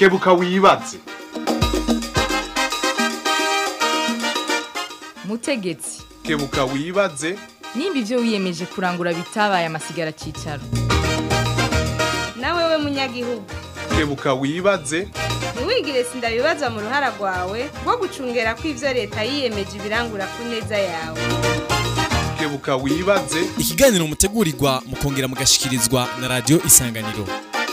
kebuka wibaze mutegetsi kebuka wibaze nimba ibyo wiyemeje kurangura bitabaye amasigara cyicaro nawe we munyagihugu kebuka wibaze ntiwigire sindabibazwa mu ruhara rwawe rwo gucungera ko ibyo leta yiyemeje ibirangura ku neza yawe kebuka wibaze ikiganiro mutegurirwa mukongera mugashikirizwa na radiyo isanganiro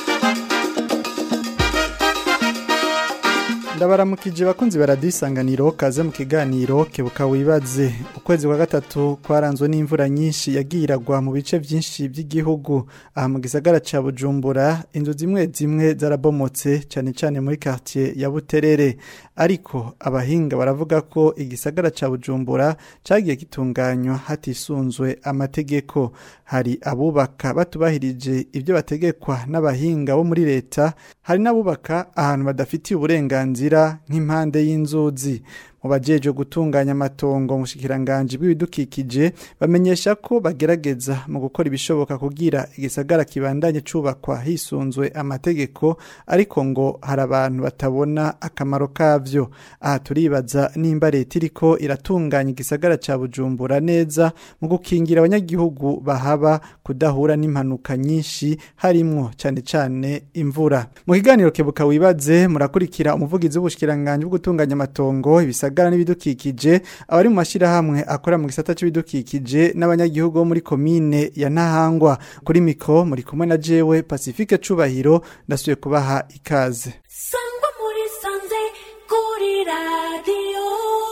ndabaramukije bakunzi baradisanganiro kaze mu kiganiro kebuka wibaze ukwezi kwa gatatu kwaranzwe n'imvura nyinshi yagiye iragwa mu bice byinshi by'igihugu aha mu gisagara ca Bujumbura inzu zimwe zimwe zarabomotse cyane cyane muri quartier ya Buterere ariko abahinga baravuga ko igisagara ca Bujumbura cagiye gitunganywa hatisunzwe amategeko hari abubaka batubahirije ibyo bategekwa n'abahinga bo muri leta hari n'abubaka ahantu badafitiye uburenganzira nk'impande y'inzuzi mu bajeje gutunganya amatongo mu shikiranganje bw'ibidukikije bamenyesha ko bagerageza mu gukora ibishoboka kugira igisagara kibandanye cubakwa hisunzwe amategeko ariko ngo hari abantu batabona akamaro kavyo aha turibaza nimba leta iriko iratunganya igisagara ca Bujumbura neza mu gukingira abanyagihugu bahaba kudahura n'impanuka nyinshi harimwo cyane cyane imvura mu kiganiro kebuka wibaze murakurikira umuvugizi w'ubushikiranganje bwo gutunganya amatongo ibisagara gisagara n'ibidukikije abari mu mashirahamwe akora mu gisata c'ibidukikije n'abanyagihugu bo muri komine ya Ntahangwa kuri miko muri kumwe na jewe Pacifique Cubahiro ndasuye kubaha ikaze sangwa muri sanze kuri radio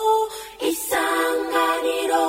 isanganiro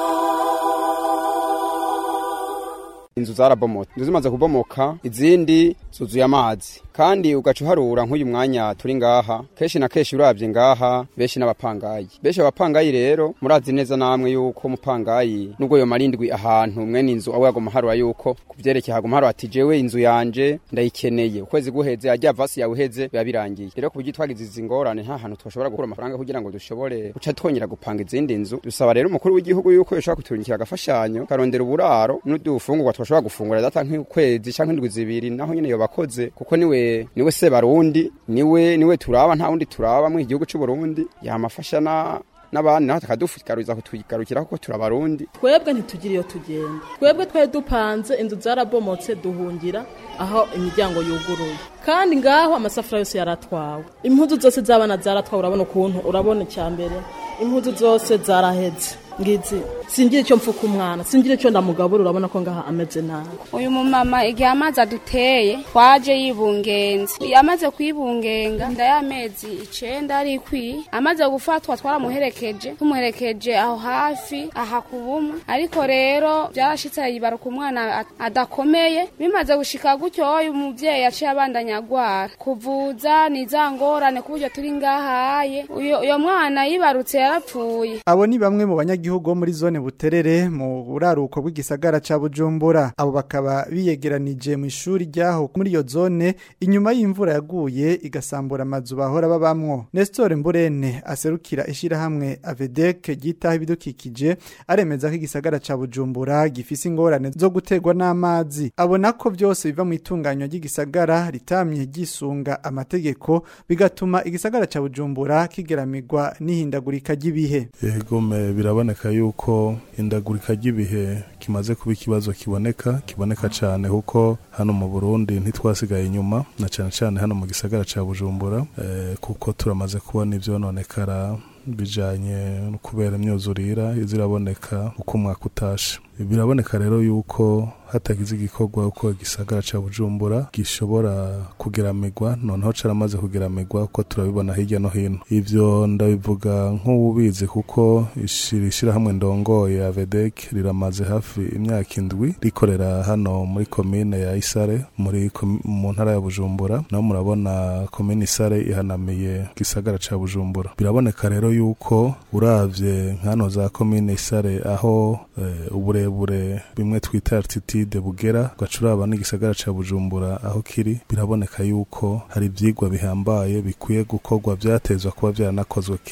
inzu zarabomotse inzu zimaze kubomoka izindi zuzuye amazi kandi ugaca uharura nk'uyu mwanya turi ngaha kenshi na kenshi urabye ngaha benshi n'abapangayi benshi abapangayi rero murazi neza namwe yuko umupangayi nubwo yo marindwi ahantu mwene inzu aho yagoma harura yuko kuvyerekeye hagoma harura ati jewe inzu yanje ndayikeneye ukwezi guheze ajya vasi yawe uheze biba birangiye rero kubyo twagize izi ngorane nta hantu twashobora gukura amafaranga kugira ngo dushobore guca twongera gupanga izindi nzu dusaba rero umukuru w'igihugu yuko yoshobora kuturungikira agafashanyo karondera uburaro n'udufungurwa twashobora gufungura data nk'ukwezi canke indwi zibiri naho nyene yobakoze kuko niwe niwe se barundi niwe niwe turaba nta wundi turaba mu gihugu cy'u Burundi yamafasha na n'abandi naho takadufukaruza kutugarukira kuko turabarundi twebwe ntitugira iyo tugenda twebwe twari dupanze inzu zarabomotse duhungira aho imiryango yuguruye kandi ngaho amasafuriya yose yaratwawe impuzu zose z'abana zaratwawe urabona ukuntu urabona icya mbere impuzu zose zaraheze ngizi singira icyo mfuka umwana singira icyo ndamugabura urabona ko ngaha ameze nabi uyu mumama igihe amazi aduteye twaje yibungenze amaze kwibungenga inda y'amezi icenda ari ikwiye amaze gufatwa twaramuherekeje tumuherekeje aho hafi aha ku bumwe ariko rero byarashitse yibaruka umwana adakomeye bimaze gushika gutyo uyu muvyeyi yaciye abandanya agwara kuvuza ni za ngorane ku buryo turi ngahaye uyo mwana yibarutse yarapfuye abo ni bamwe mu banyagihugu bo muri zone buterere mu buraruko bw'igisagara ca Bujumbura abo bakaba biyegeranije mu ishuri ryaho muri iyo zone inyuma y'imvura yaguye igasambura amazu bahora babamwo Nestor Mburene aserukira ishirahamwe Avedec gitaho ibidukikije aremeza ko igisagara ca Bujumbura gifise ingorane zo gutegwa n'amazi abona ko byose biva mu itunganywa ry'igisagara ritamye gisunga amategeko bigatuma igisagara ca Bujumbura kigeramirwa n'ihindagurika ry'ibihe yego biraboneka yuko indagurika ry'ibihe kimaze kuba ikibazo kiboneka kiboneka cyane kuko hano mu Burundi ntitwasigaye inyuma na cyane cyane hano mu gisagara ca Bujumbura eh, kuko turamaze kubona ivyononekara bijanye no kubera imyuzurira iziraboneka uko umwaka utashe biraboneka rero yuko hatagize igikorwa uko igisagara ca Bujumbura gishobora kugeramirwa noneho caramaze kugeramirwa uko turabibona hirya no hino ivyo ndabivuga nk'ububizi kuko ishira hamwe ndongoye Avedec riramaze hafi imyaka indwi rikorera hano muri komine ya Isare muri mu ntara ya Bujumbura naho murabona komine Isare ihanamiye gisagara ca Bujumbura biraboneka rero yuko uravye nkano za komine Isare aho e, uburebure bimwe twita altitude bugera gacuraba n'igisagara ca Bujumbura aho kiri biraboneka yuko hari ivyigwa bihambaye bikwiye gukorwa vyatezwa kuba vyaranakozwe kera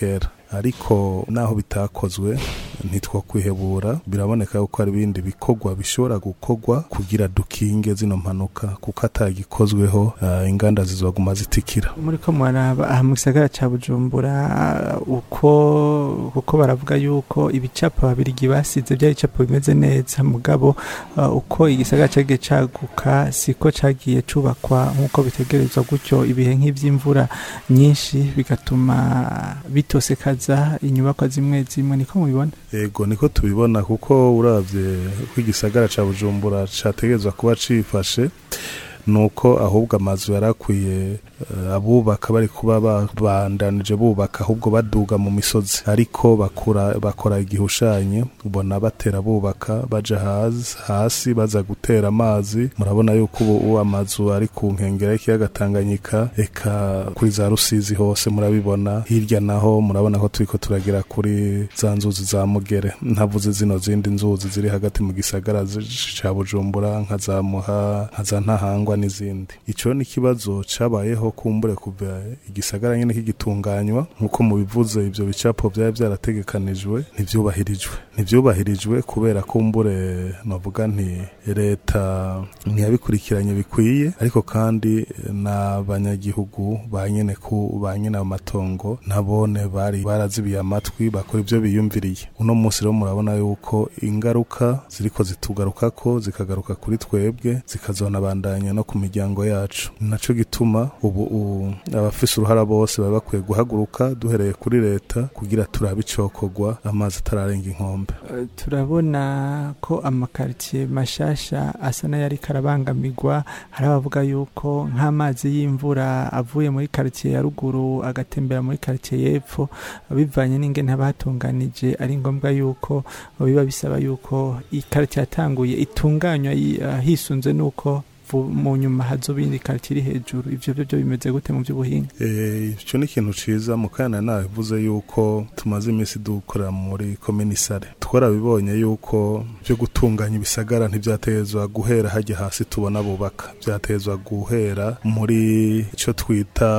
ariko naho bitakozwe ntitwo kwihebura biraboneka yuko hari ibindi bikorwa bishobora gukorwa kugira dukinge zino mpanuka kuko atagikozweho uh, inganda zizoguma zitikira muri ko muraba aha mu gisagara ca bujumbura uko kuko baravuga yuko ibicapo babirigi basize byari ibicapo bimeze neza mugabo uh, uko igisagara cagiye caguka siko cagiye cubakwa nk'uko bitegerezwa gutyo ibihe nk'ivy'imvura nyinshi bigatuma bitosekaza inyubakwa zimwe zimwe niko mubibona ego niko tubibona kuko uravye ko igisagara ca bujumbura categerezwa kuba cifashe nuko ahubwo amazu yarakwiye uh, abubaka bari kuba babandanije bubaka ahubwo baduga mu misozi ariko bakura bakora igihushanye ubona batera bubaka baja hasi, hasi baza gutera amazi murabona yuko ubu amazu ari ku nkengera y'ikiyaga Tanganyika eka kuri za Rusizi hose murabibona hirya naho murabona ko turiko turagera kuri za nzuzi za Mugere ntavuze zino zindi nzuzi ziri hagati mu gisagara ca Bujumbura nka za Muha nka za Ntahangwa n'izindi ico ni kibazo cabayeho kumbure kuva igisagara nyene kigitunganywa nkuko mubivuze ivyo bicapo byari byarategekanijwe ntivyubahirijwe ntivyubahirijwe kubera kumbure navuga nti leta ntiyabikurikiranye bikwiye ariko kandi n'abanyagihugu ba nyene ku ba nyene amatongo nabone bari barazibiye amatwi bakora ivyo biyumviriye uno munsi rero murabona yuko ingaruka ziriko zitugarukako zikagaruka kuri twebwe zikazonabandanya no ku miryango yacu naco gituma ubu abafise uruhara bose baba bakwiye guhaguruka duhereye kuri leta kugira turabe icokorwa amazi atararenga inkombe uh, turabona ko amakaritiye mashasha asa n'ayari karabangamirwa hari abavuga yuko nk'amazi y'imvura avuye muri karitiye ya ruguru agatembera muri karitiye y'epfo bivanye n'ingene haba hatunganije ari ngombwa yuko biba bisaba yuko ikaritiye yatanguye itunganywa uh, hisunze n'uko mu nyuma hazoba iyindi karitiye iri hejuru ivyo byo byo bimeze gute mu by'ubuhinga icyo ni ikintu ciza mu kana nabivuze yuko tumaze iminsi dukorera muri komini sare twarabibonye yuko byo gutunganya ibisagara ntibyatezwa guhera hajya hasi tubona bubaka byatezwa guhera muri icyo twita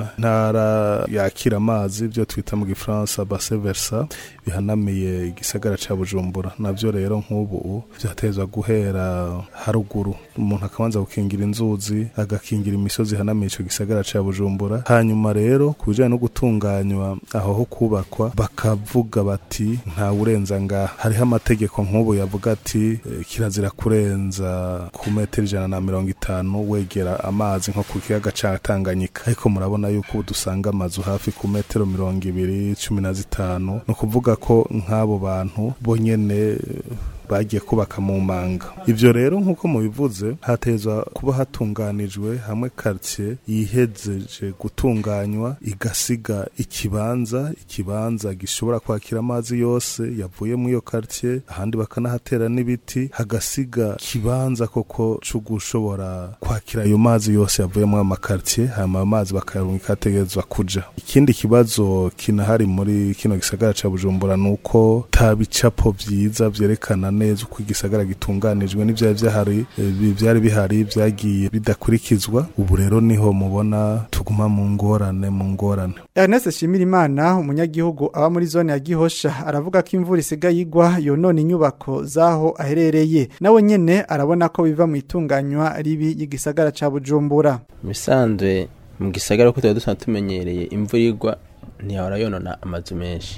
ntara yakira amazi byo twita mu gifaransa base versa bihanamiye igisagara ca bujumbura navyo rero nk'ubu byatezwa guhera haruguru umuntu akabanza gukingira inzuzi agakingira imisozi ihanamiye ico gisagara ca bujumbura hanyuma rero ku bijanye no gutunganywa aho ho kubakwa bakavuga bati nta urenza ngaha hariho amategeko nk'ubu yavuga ati e, kirazira kurenza ku metero ijana na mirongo itanu wegera amazi nko ku kiyaga ca tanganyika ariko murabona yuko ubu dusanga amazu hafi ku metero mirongo ibiri cumi na zitanu ni ukuvuga ko nk'abo bantu bonyene bagiye kubaka mu manga ivyo rero nk'uko mubivuze hatezwa kuba hatunganijwe hamwe quartier yihejeje gutunganywa igasiga ikibanza ikibanza gishobora kwakira amazi yose yavuye mu iyo quartier ahandi bakanahatera n'ibiti hagasiga kibanza koko co gushobora kwakira ayo mazi yose yavuye mu amakartier hama amazi bakayarungika ategerezwa kuja ikindi kibazo kinahari muri kino gisagara ca Bujumbura nuko ta bicapo vyiza vyerekana neza uko igisagara gitunganijwe n'ivyari vyahari byari bihari vyagiye bidakurikizwa ubu rero niho mubona tuguma mu ngorane mu ngorane Ernest Shimirimana umunyagihugu aba muri zone ya Gihosha aravuga ko imvura isigaye igwa yonona inyubako zaho aherereye nawe nyene arabona ko biva mu itunganywa ribi y'igisagara ca Bujumbura misanzwe mu gisagara ko tuba dusanzwe tumenyereye imvura igwa ntiyahora yonona amazu menshi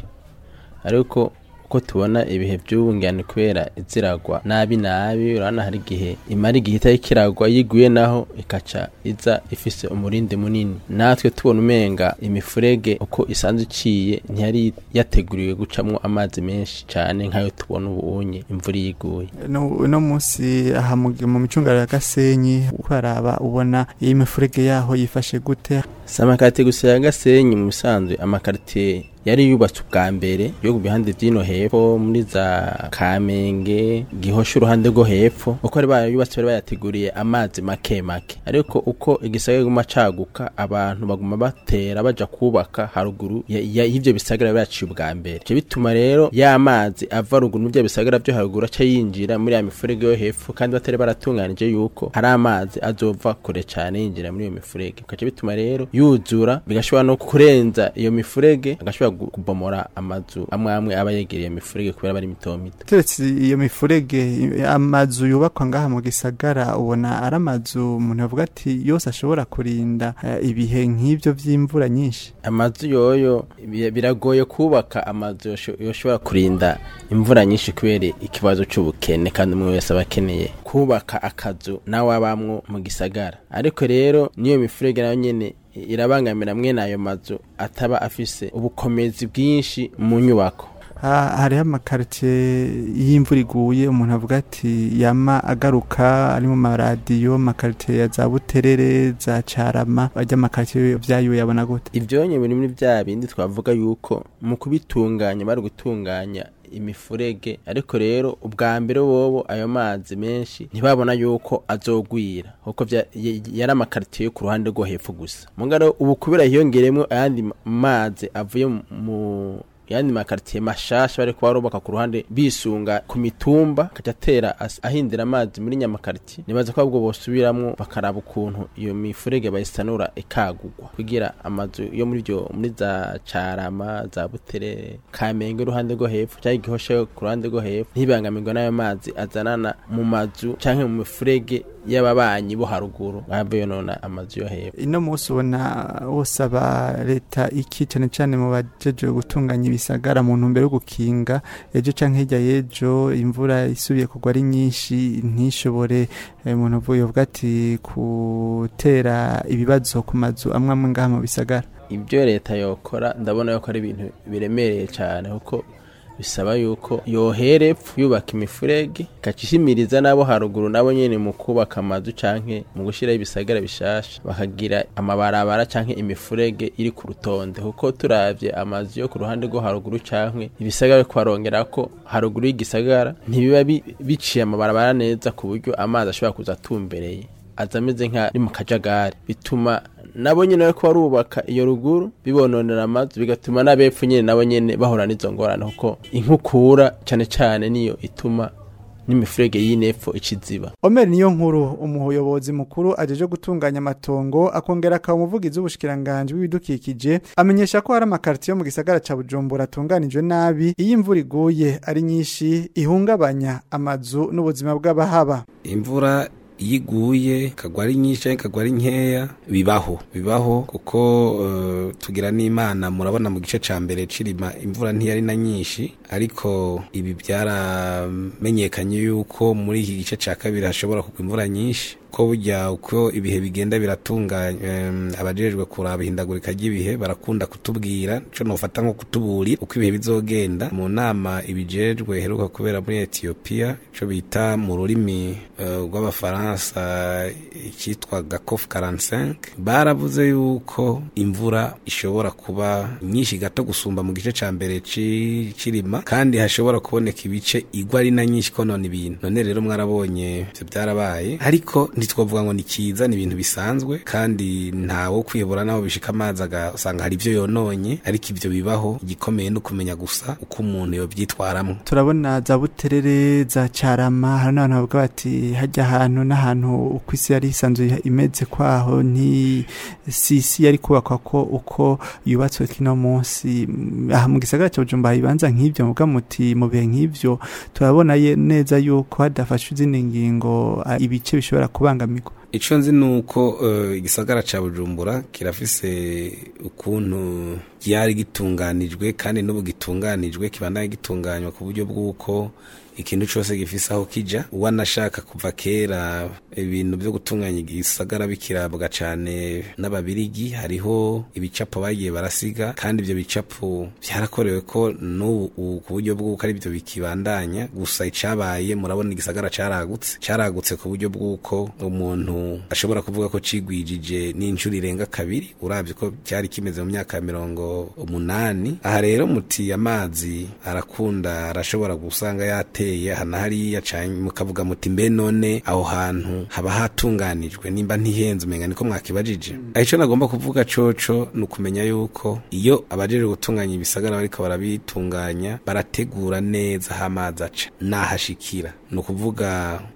ariko uko tubona ibihe by'ubungane kubera iziragwa nabi nabi urabona hari igihe imara igihe itari kiragwa yiguye naho ikaca iza ifise umurindi munini natwe tubona umenga imifurege uko isanzwe iciye ntiyari yateguriwe gucamwo amazi menshi cyane nk'ayo tubona ubunye imvura yiguye no munsi aha mu micungara ya Gasenyi ukaraba ubona iyi mifurege yaho yifashe gute si amakarite gusa ya Gasenyi mu bisanzwe amakarite yari yubatswe ubwa mbere yo ku bihande by'ino hepfo muri za kamenge gihosha uruhande rwo hepfo uko bari bayubatse bari bayateguriye amazi make make ariko uko igisagara guma caguka abantu baguma batera baja kubaka haruguru y'ivyo bisagara byaciye ubwa mbere ivyo bituma rero ya mazi ava ruguru n'ivyo bisagara vyo haruguru aca yinjira muri ya mifurege yo hepfo kandi batari baratunganije yuko hari amazi azova kure cane yinjira muri iyo mifurege bikaca bituma rero yuzura bigashobora no kurenza iyo mifurege agashobora gu- kubomora amazu amwe amwe aba yegereye imifurege kubera bari mito mito turetse iyo mifurege amazu yubakwa ngaha mu gisagara ubona ari amazu umuntu yavuga ati yose ashobora kurinda eh, ibihe nk'ibyo by'imvura nyinshi amazu yoyo bi- biragoye kubaka amazu yosho- yoshobora kurinda imvura nyinshi kubera ikibazo c'ubukene kandi umwe wese aba akeneye kubaka akazu nawe abamwo mu gisagara ariko rero niyo mifurege nayo nyene irabangamira mwene ayo mazu ataba afise ubukomezi bwinshi mu nyubako Ha- hariho amakaritiye y'imvura iguye umuntu avuga ati yama agaruka ari mu maradiyo amakaritiye ya za buterere za carama ajya amakaritiye vyayo yabona gute ivyonye biri muri vya bindi twavuga yuko mu kubitunganya bari gutunganya imifurege ariko rero ubwa mbere bobo ayo mazi menshi ntibabona yuko azogwira kuko vya- y- yari amakaritiye yo ku ruhande rwo hepfo gusa mugaro ubu kubera hiyongeremwo ayandi ma- mazi avuye mu- mu yandi makaritiye mashasha bariko barubaka ku ruhande bisunga ku mitumba akaja atera as- ahindira amazi muri nyamakaritiye nibaza ko ahubwo bosubiramwo bakaraba ukuntu iyo mifurege bayisanura ikagurwa kugira amazu yo muri vyo muri za carama za buterere kamenge uruhande rwo hepfo canke igihosha ku ruhande rwo hepfo ntibangamirwe n'ayo mazi azanana mu mazu canke mu mifurege y'ababanyi bo haruguru bahave yonona amazu yo hepfo ino munsi ubona wosaba leta iki cyane cyane mu bajeje gutunganya ibisagara mu ntumbero yo gukinga ejo canke hirya y'ejo imvura isubiye kugwa ari nyinshi ntishobore eh, umuntu uvuye uvuga ati gutera ibibazo ku mazu amwe amwe ngaha mu bisagara ibyo leta yokora ndabona yuko ari ibintu biremereye cyane kuko bisaba yuko yohera epfo yubaka imifurege ikacishimiriza n'abo haruguru nabo nyene mu kubaka amazu canke mu gushyiraho ibisagara bishasha bakagira amabarabara canke imifurege iri ku rutonde kuko turavye amazu yo ku ruhande rwo haruguru canke ibisagara yo kuharongera ko haruguru y'igisagara ntibiba bi- biciye amabarabara neza ku buryo amazi ashobora kuza atumbereye aza ameze nk'ari mu kajagari bituma nabo nyene bariko barubaka iyo ruguru bibononera amazu bigatuma n'abepfo nyene nabo nyene bahura n'izo ngorane kuko inkukura cane cane niyo ituma n'imifurege y'inepfo iciziba Omer niyo nkuru umuyobozi mukuru ajeje gutunganya amatongo akongera akaba umuvugizi w'ubushikiranganje w'ibidukikije amenyesha ko hari amakaritiye yo mu gisagara ca Bujumbura atunganijwe nabi iyo imvura iguye ari nyinshi ihungabanya amazu n'ubuzima bw'abahaba imvura iyo iguye ikagwa ari nyinshi cyangwa ikagwa ari nkeya bibaho bibaho kuko eh, tugira n'imana murabona mu gice cya mbere cirima imvura ntiyari na nyinshi ariko ibi byaramenyekanye yuko muri iki gice cya kabiri hashobora kugwa imvura nyinshi ko burya uko ibihe bigenda biratunganya em, abajejwe kuraba ihindagurika ry'ibihe barakunda kutubwira ico nofata nko kutuburira uko ibihe bizogenda mu nama ibijejwe heruka kubera muri Ethiopia ico bita mu rurimi eh, rw'abafaransa icyitwa gakof 45 baravuze yuko imvura ishobora kuba nyinshi gato gusumba mu gice ca mbere ci- cirima kandi hashobora kuboneka ibice igwa ari na nyinshi konona ibintu none rero mwarabonye ivyo byarabaye ariko ntitwavuga ngo ni kiza ni ibintu bisanzwe kandi ntawo kwihebura naho bishika amazi agasanga hari ibyo yononye ariko ibyo bibaho igikomeye ni ukumenya gusa uko umuntu yobyitwaramwo turabona za buterere za carama hari n'abantu bavuga bati hajya ahantu n'ahantu uko isi yari isanzwe imeze kwaho nti si isi yari kubakwa ko uko yubatswe kino munsi Mm, aha mu gisagara cya Bujumbura hari ibibanza nk'ibyo muvuga muti mu bihe nk'ibyo turabona ye- neza yuko hadafashwe izindi ngingo ah, ibice bishobora kubangamirwa ico nzi nuko eh, igisagara ca bujumbura kirafise ukuntu ryari gitunganijwe kandi n'ubu gitunganijwe kibandanye gitunganywa ku buryo bw'uko ikintu cose gifise aho kija uwanashaka kuva kera ibintu vyo gutunganya igisagara bikirabwa cane n'ababirigi hariho ibicapo bagiye barasiga kandi ivyo bicapo vyarakorewe ko n'ubu ubu ku buryo bw'uko ari byo bikibandanya gusa icabaye murabona igisagara caragutse caragutse ku buryo bw'uko umuntu ashobora kuvuga ko cigwijije n'inshuro irenga kabiri uravye ko cyari kimeze mu myaka ya mirongo umunani aha rero muti amazi arakunda arashobora gusanga yateye aha na hariya canke mukavuga muti mbe none aho hantu haba hatunganijwe nimba ntihenze umenga niko mwakibajije aho ico nagomba kuvuga coco ni ukumenya yuko iyo abajejwe gutunganya ibisagara bariko barabitunganya barategura neza aho amazi aca n'ahashikira ni ukuvuga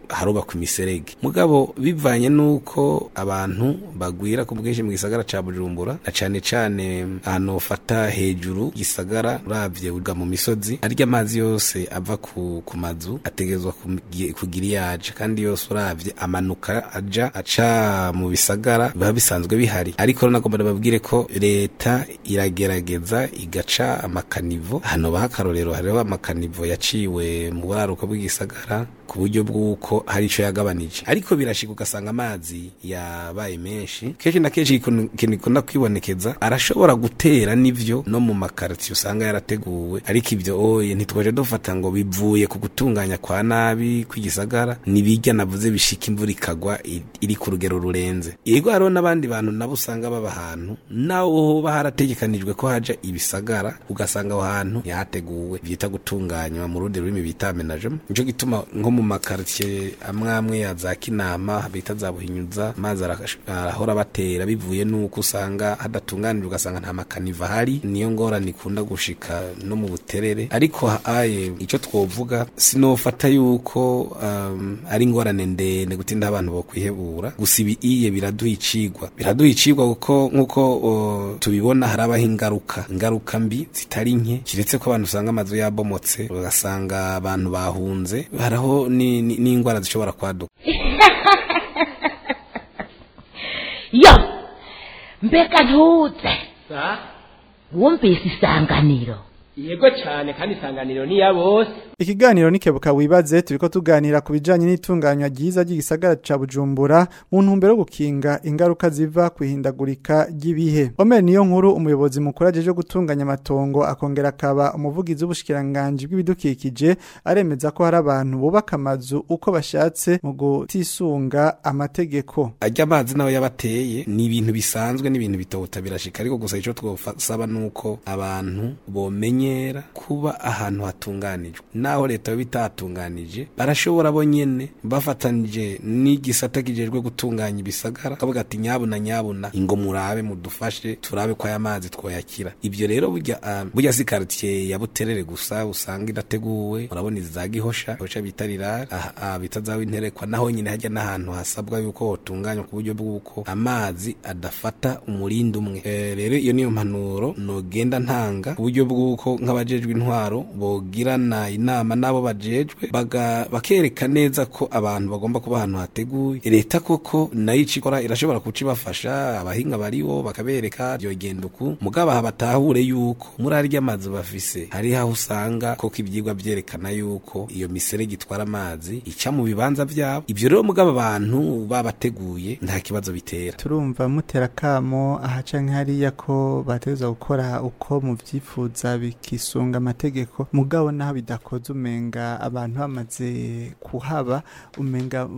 harubakwa imiserege mugabo bivanye nuko abantu bagwira ku bwinshi mu gisagara ca Bujumbura na cane cane ahantu ufata hejuru gisagara uravye uga mu misozi arya amazi yose ava ku, ku mazu ategezwa kugira iyaje kandi yose uravye amanuka aja aca mu bisagara biba bisanzwe bihari ariko rero nagomba babwire ko leta iragerageza igaca amakanivo hano bahakarorero hariho amakanivo yaciwe mu buraruko bw'igisagara ku buryo bw'uko hari ico yagabanije ariko birashika ugasanga amazi yabaye menshi kenshi na kenshi ikintu gikunda kwibonekeza arashobora gutera n'ivyo no mu makaritiye usanga yarateguwe ariko ivyo oye ntitwaje dufata ngo bivuye ku gutunganya kwa nabi kw'igisagara nibijya navuze bishika imvura ikagwa iri ku rugero rurenze yego hariho n'abandi bantu nabo usanga baba ahantu naho hoba harategekanijwe ko haja ibisagara ugasanga aho hantu ntihateguwe vyita gutunganywa mu rundi rurimi bita amenagement nico gituma nko mu makaritiye amwe amwe ya za kinama bita za buhinyuza amazi arahora batera bivuye nuko usanga hadatunganijwe ugasanga nta makaniva ahari niyo ngorane ikunda gushika no mu buterere ariko aye ico twovuga sinofata yuko um, ari ingorane ndende gutinda abantu bo kwihebura gusa ibi iye biraduha icigwa biraduha icigwa kuko nkuko uh, tubibona harabaho ingaruka ingaruka mbi zitari nke kiretse ko abantu usanga amazu yabomotse ugasanga abantu bahunze haraho n'indwara zishobora kwaduka yo mbega ntuze wumvise isanganiro yego cyane kandi isanganiro ni ya bose Ikiganiro nikebuka wibaze turiko tuganira ku bijanye n'itunganywa ryiza ry'igisagara ca Bujumbura mu ntumbero yo gukinga ingaruka ziva kwihindagurika ry'ibihe. Omer niyo nkuru umuyobozi mukuru ajeje gutunganya amatongo akongera akaba umuvugizi w'ubushikiranganje bw'ibidukikije aremeza ko hari abantu bubaka amazu uko bashatse mu gutisunga amategeko. Ajya amazi nawe yabateye ni ibintu bisanzwe n'ibintu bitota birashika ariko gusa ico twosaba nuko abantu bomenyera kuba ahantu hatunganijwe naho leta bitatunganije barashobora bo nyene bafatanije n'igisata kijejwe gutunganya ibisagara kavuga ati nyabuna nyabuna ingo murabe mudufashe turabe ko aya mazi twoyakira ibyo rero burya uh, burya si quartier ya buterere gusa usanga irateguwe urabona iza gihosha gihosha bita rirara aha bita zawe interekwa naho nyine hajya n'ahantu hasabwa yuko hotunganywa ku buryo bw'uko amazi adafata umurindi umwe e, rero iyo niyo mpanuro nogenda ntanga ku buryo bw'uko nk'abajejwe intwaro bogirana inama nabo bajejwe bakereka neza ko abantu bagomba kuba ahantu hateguye leta koko nayo icikora irashobora kucibafasha abahinga baribo bakabereka byogenda uku mugabo aha batahure yuko muri arya amazi bafise hari aho usanga koko ibyigwa byerekana yuko iyo miserege itwara amazi ica mu bibanza byabo ibyo rero mugabo abantu babateguye nta kibazo bitera turumva mutera kamo aha canke hariya ko bateza gukora uko mu vyifuza bikisunga amategeko mugabo naho bidakoze umenga abantu bamaze kuhaba umenga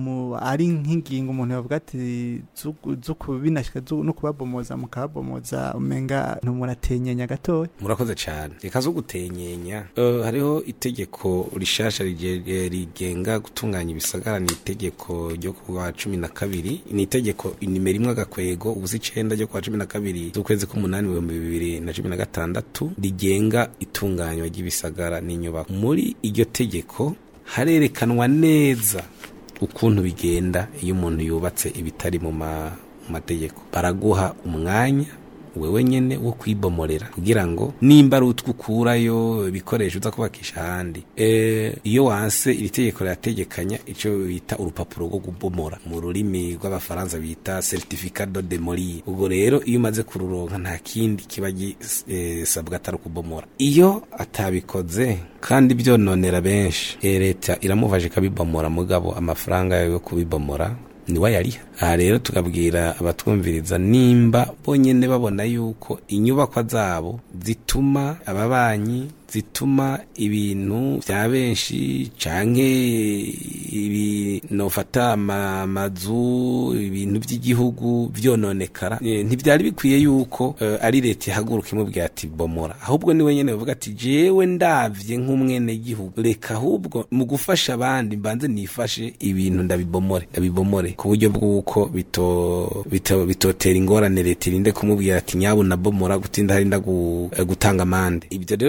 ari nk'ingingo umuntu yavuga ati zo kubinashika no kubabomoza mukababomoza umenga ntumuratenya gatoya murakoze cyane reka zo gutenyenya uh, hariho itegeko rishasha rigenga gutunganya ibisagara ni itegeko ryo kuwa cumi na kabiri ni itegeko nimero imwe agakwego ubusa icenda ryo kuwa cumi na kabiri z'ukwezi k'umunani ibihumbi bibiri na cumi na gatandatu rigenga itunganywa ry'ibisagara n'inyubako muri iryo tegeko harerekanwa neza ukuntu bigenda iyo umuntu yubatse ibitari mu mategeko baraguha umwanya wewe nyene wo kwibomorera kugira ngo nimba ari utwo ukurayo ibikoresho uza kubakisha ahandi e, iyo wanse iri tegeko rirategekanya ico bita urupapuro rwo kubomora mu rurimi rw'abafaransa bita certificat de demolir ubwo rero iyo umaze kururonka nta kindi kiba gisabwa e, atari ukubomora iyo atabikoze kandi byononera benshi e, leta iramufasha ikabibomora mugabo amafaranga yo kubibomora niwe yariha aha rero tukabwira abatwumviriza nimba bonyene babona yuko inyubakwa zabo zituma ababanyi zituma ibintu vya benshi canke ibi nofata amazu ibintu vy'igihugu vyononekara e, ntivyari bikwiye yuko uh, ari leta ihaguruka imubwira ati bomora ahubwo niwe nyene bavuga ati jewe ndavye nk'umwene gihugu reka ahubwo mu gufasha abandi mbanze nifashe ibintu ndabibomore ndabibomore ku buryo bw'uko bito bito bitotera ingorane leta irinde kumubwira ati nyabu nabomora gutinda hari nda gutanga amande ibyo rero bice bija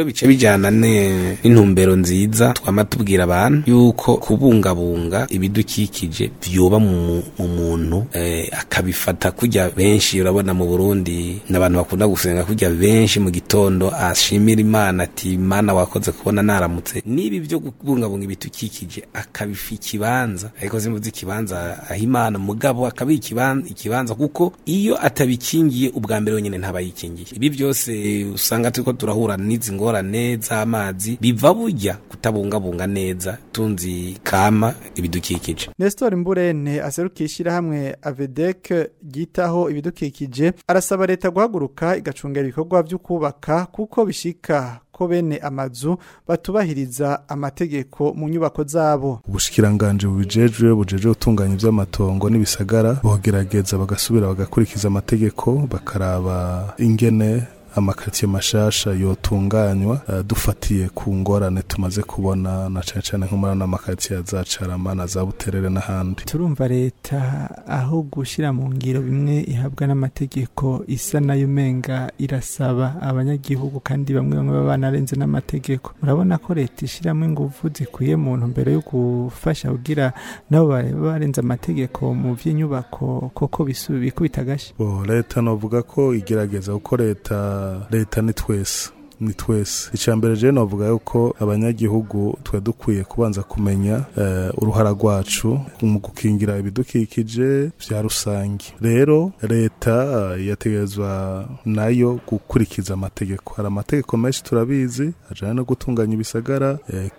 bijyana ne- n'intumbero nziza twama tubwira abantu yuko kubungabunga ibidukikije vyoba mu mu muntu eh, akabifata kurya benshi urabona mu Burundi n'abantu bakunda gusenga kurya benshi mu gitondo ashimira Imana ati Imana wakoze kubona naramutse nibi byo kubungabunga ibidukikije akabifa ikibanza ariko zimuzi ikibanza aho Imana mugabo akabi ikibanza ikibanza kuko iyo atabikingiye ubwa mbere wenyine ntaba yikingiye ibi byose usanga turiko turahura n'izi ngorane z'amazi biva burya kutabungabunga neza tunzi kama ibidukikije Nestor Mburene aserukiye ishyirahamwe Avedec ryitaho ibidukikije arasaba leta guhaguruka igacungera ibikorwa byo kubaka kuko bishika ko bene amazu batubahiriza amategeko mu nyubako zabo ubushikiranganje bubijejwe bujeje gutunganya ivy'amatongo n'ibisagara bogerageza bagasubira bagakurikiza amategeko bakaraba ingene amakaritsiye mashasha yotunganywa uh, dufatiye ku ngorane tumaze kubona na cane cane nko muri ano makaritsiye ya za Carama na za Buterere n'ahandi turumva leta aho gushyira mu ngiro bimwe ihabwa n'amategeko isa nayo umenga irasaba abanyagihugu kandi bamwe bamwe baba banarenze n'amategeko murabona ko leta ishyiramo ingufu zikwiye mu ntumbero yo gufasha kugira nabo baba barenze amategeko mu by'inyubako koko bisu- bikubita agashyi Bo leta novuga ko igerageza kuko leta leta ni twese ni twese icambere je novuga yuko abanyagihugu twe dukwiye kubanza kumenya eh, uruhara rwacu mu gukingira ibidukikije vya rusangi rero leta eh, yategerezwa nayo gukurikiza amategeko hari amategeko menshi turabizi ajanye no gutunganya ibisagara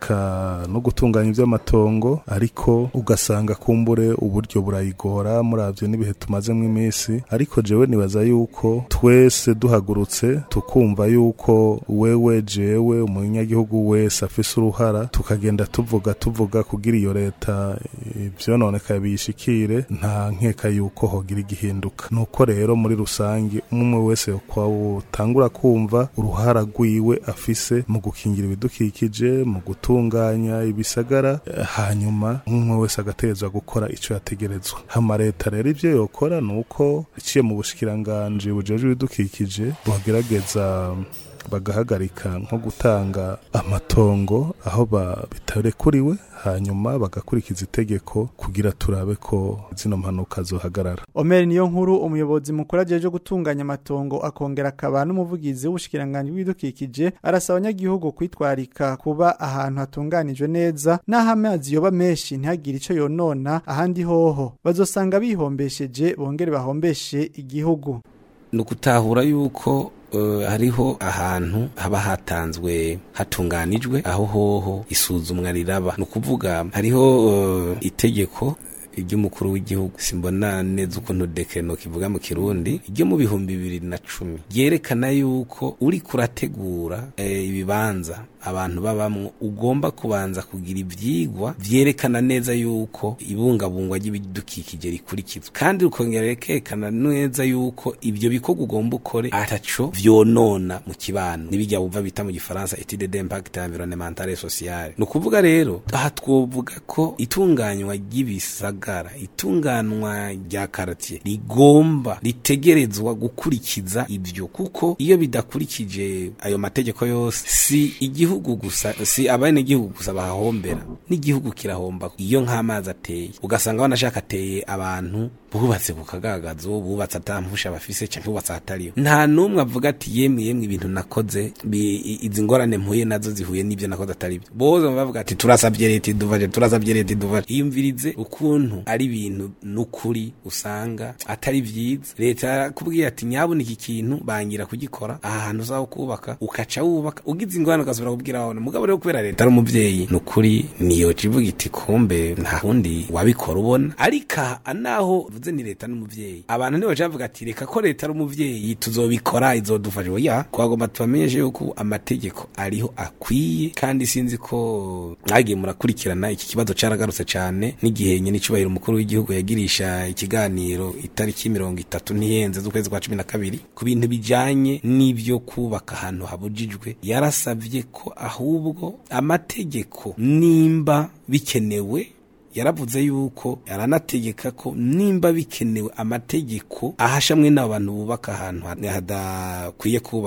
eka no gutunganya ivy'amatongo ariko ugasanga kumbure uburyo burayigora muravye n'ibihe tumazemwo iminsi ariko jewe nibaza yuko twese duhagurutse tukumva yuko wewe jewe umunyagihugu wese afise uruhara tukagenda tuvuga tuvuga kugira iyo leta ivyononekaye biyishikire nta nkeka yuko hogira igihinduka nuko rero muri rusange umwe wese kwawutangura kumva uruhara rwiwe afise mu gukingira ibidukikije mu gutunganya ibisagara eh, hanyuma umwe wese agategerezwa gukora ico yategerezwa hama leta rero ivyo yokora nuko iciye mu bushikiranganje bujejwe ibidukikije bogerageza bagahagarika nko gutanga amatongo aho ba- bitarekuriwe hanyuma bagakurikiza itegeko kugira turabe ko zino mpanuka zohagarara Omer niyo nkuru umuyobozi mukuru ajeje gutunganya amatongo akongera akaba n'umuvugizi w'ubushikiranganje bw'ibidukikije arasaba abanyagihugu kwitwarika kuba ahantu hatunganijwe neza n'aho amazi yoba menshi ntihagire ico yonona ahandi hoho bazosanga bihombesheje bongere bahombeshe igihugu ni ukutahura yuko eh, hariho ahantu haba hatanzwe hatunganijwe aho hoho isuzumwa riraba ni ukuvuga hariho eh, itegeko iry'umukuru w'igihugu simbona neza ukuntu dekeno kivuga mu kirundi ryo mu bihumbi bibiri na cumi ryerekana yuko uri kurategura eh, ibibanza abantu babamwo ugomba kubanza kugira ivyigwa vyerekana neza yuko ibungabungwa ry'ibidukikije rikurikizwa kandi rukongera rikerekana neza yuko ivyo bikorwa ugomba ukore ataco vyonona mu kibano nibijya bumva bita mu gifaransa etude d'impact environnemental et social ni ukuvuga rero aha twovuga ko itunganywa ry'ibisagara itunganwa rya karatiye rigomba ritegerezwa gukurikiza ivyo kuko iyo bidakurikije ayo mategeko yose si igihugu gusa si abenegihugu gusa bahahombera n'igihugu kirahomba iyo nk'amazi ateye ugasanga banashaka ateye abantu bubatse ku kagagazo bubatse atampusha bafise canke bubatse ahatariyo nta n'umwe avuga ati yemwe yemwe ibintu nakoze bi- i- izi ngorane mpuye nazo zihuye n'ivyo nakoze atari byo bose baba bavuga ati turasavye leta iduvaje turasavye leta iduvaje iyumvirize ukuntu ari ibintu n'ukuri usanga atari vyiza leta yarakubwiye ati nyabona iki kintu bangira kugikora aha hantu uzaho kubaka ukaca wubaka ugize ingorane ugasubira kubwira abana mugabo rero kubera leta ari umuvyeyi n'ukuri niyo civuga iti kumbe nta wundi wabikora ubona ariko aha naho uvuze ni leta n'umuvyeyi abantu ntibaca bavuga ati reka ko leta ari umuvyeyi tuzobikora izodufasha oya twagomba tubamenyeshe yuko amategeko ariho akwiye kandi sinzi ko mwagiye murakurikirana iki kibazo caragarutse cane n'igihe nyene icubahiro umukuru w'igihugu yagirisha ikiganiro itariki mirongo itatu ntiyenze z'ukwezi kwa cumi na kabiri ku bintu bijanye n'ivyo kubaka ahantu habujijwe yarasavye ko ahubwo amategeko nimba bikenewe yaravuze yuko yaranategeka ko nimba bikenewe amategeko ahashamwe n'abantu bubaka ahantu hadakwiye kubakwa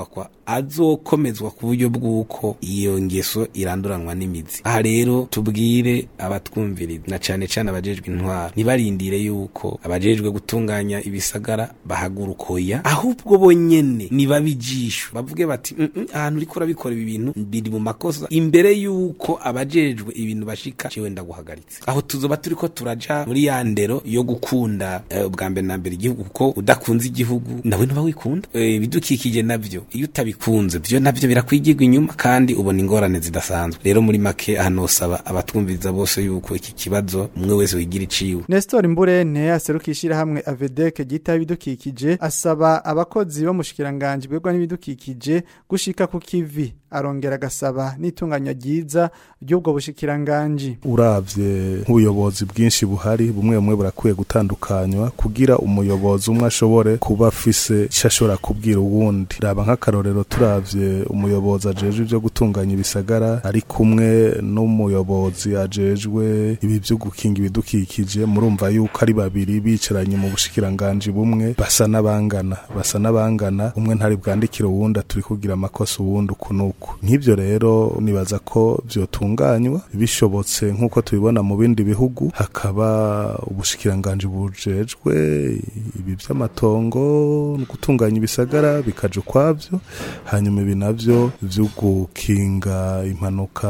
azokomezwa ku buryo bw'uko iyo ngeso iranduranwa n'imizi aha rero tubwire abatwumviriza na cane cane abajejwe intwaro ntibarindire yuko abajejwe gutunganya ibisagara bahagurukoya ahubwo bonyene nibabijisho bavuge bati "Mm, mm, ahantu uriko urabikora ibi bintu biri mu makosa imbere yuko abajejwe ibintu bashika jewe ndaguhagaritse aho tuzoba turiko turaja muri ya ndero yo gukunda eh, ubwa mbere na mbere igihugu kuko udakunze igihugu nawe ntuba wikunda Eh, ibidukikije navyo iyo utabikunze vyo navyo birakwigirwa inyuma kandi ubona ingorane zidasanzwe rero muri make hanosaba abatwumviriza bose yuko iki kibazo umwe wese wigira iciwe Nestor Mburene aseruka ishirahamwe Avedek gita ibidukikije asaba abakozi bo mushikiranganje bwegwa n'ibidukikije gushika ku kivi arongera agasaba n'itunganya ryiza ry'ubwo bushikiranganje uravye nk'ubuyobozi bwinshi buhari bumwe bumwe burakwiye gutandukanywa kugira umuyobozi umwe ashobore kuba afise ico ashobora kubwira uwundi raba nk'akarorero turavye umuyobozi ajejwe ivyo gutunganya ibisagara ari kumwe n'umuyobozi ajejwe ibi vyo gukinga ibidukikije murumva yuko ari babiri bicaranye mu bushikiranganje bumwe basa n'abangana basa n'abangana umwe ntari bwandikire uwundi turi kugira amakosa uwundi uku n'uku nk'ivyo rero nibaza ko vyotunganywa bishobotse nk'uko tubibona mu bindi bihugu hakaba ubushikiranganje bujejwe ibi vy'amatongo gutunganya ibisagara bikaja ukwavyo hanyuma ibi navyo vyo gukinga impanuka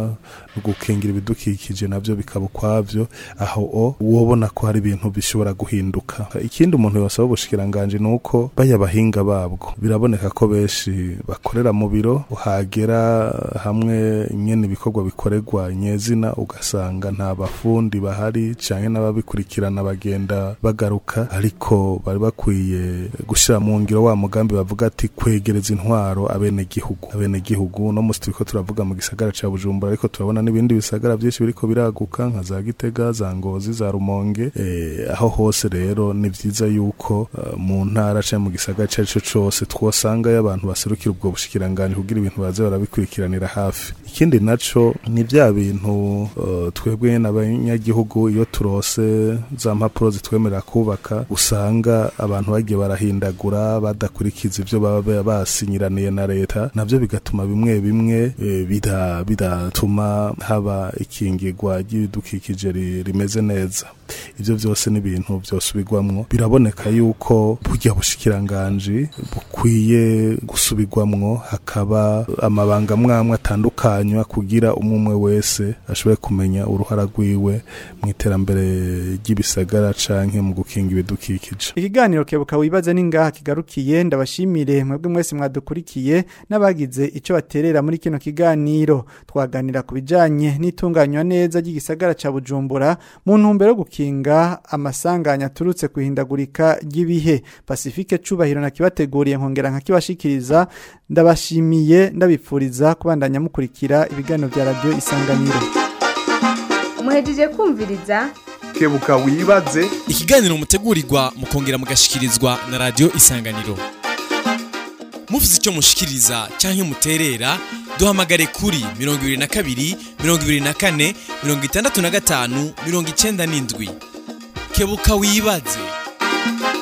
no gukingira ibidukikije navyo bikaba ukwavyo aho o wobona ko hari ibintu bishobora guhinduka ikindi umuntu yosaba ubushikiranganje nuko baya bahinga babwo biraboneka ko benshi bakorera mu biro uhagera hamwe nyene ibikorwa bikorerwa nyezina ugasanga nta bafundi bahari canke n'ababikurikirana bagenda bagaruka ariko bari bakwiye gushira mu ngiro wa mugambi bavuga ati kwegereza intwaro abene gihugu abene gihugu no musi turiko turavuga mu gisagara ca Bujumbura ariko turabona n'ibindi bisagara byinshi biriko biraguka nka za Gitega za Ngozi za Rumonge eh, aho hose rero ni vyiza yuko uh, mu ntara canke mu gisagara cari co cose twosanga y'abantu baserukira ubwo bushikiranganje kugira ibintu baze barabikurikiranira hafi ikindi naco ni vya bintu uh, twebwe n'abanyagihugu iyo turose za mpapuro zitwemerera kubaka usanga abantu bagiye barahindagura badakurikiza ivyo baba basinyiraniye na leta navyo bigatuma bimwe bimwe eh, bida bidatuma haba ikingirwa ry'ibidukikije ri- rimeze neza ivyo vyose ni ibintu vyosubirwamwo biraboneka yuko burya bushikiranganje bukwiye gusubirwamwo hakaba amabanga mwamwe atandukanywa kugira umwe umwe wese ashobore kumenya uruhara rwiwe mu iterambere ry'ibisagara canke mu gukinga ibidukikije Ikiganiro kebuka wibaze ningaha kigarukiye ndabashimire mwebwe mwese mwadukurikiye n'abagize ico baterera muri kino kiganiro twaganira ku bijanye n'itunganywa neza ry'igisagara ca Bujumbura mu ntumbero yo gukinga amasanganya aturutse kuhindagurika ry'ibihe Pacifique cubahiro na kibateguriye nkongera nkakibashikiriza ndabashimiye ndabipfuriza kubandanya mukurikira ibiganiro vya radio isanganiro muhejeje kumviriza kebuka wibaze ikiganiro mutegurirwa mukongera mugashikirizwa na radio isanganiro mufite icyo mushikiriza cyangwa muterera duhamagare kuri mirongo ibiri na kabiri mirongo ibiri na kane mirongo itandatu na gatanu mirongo icenda n'indwi kebuka wibaze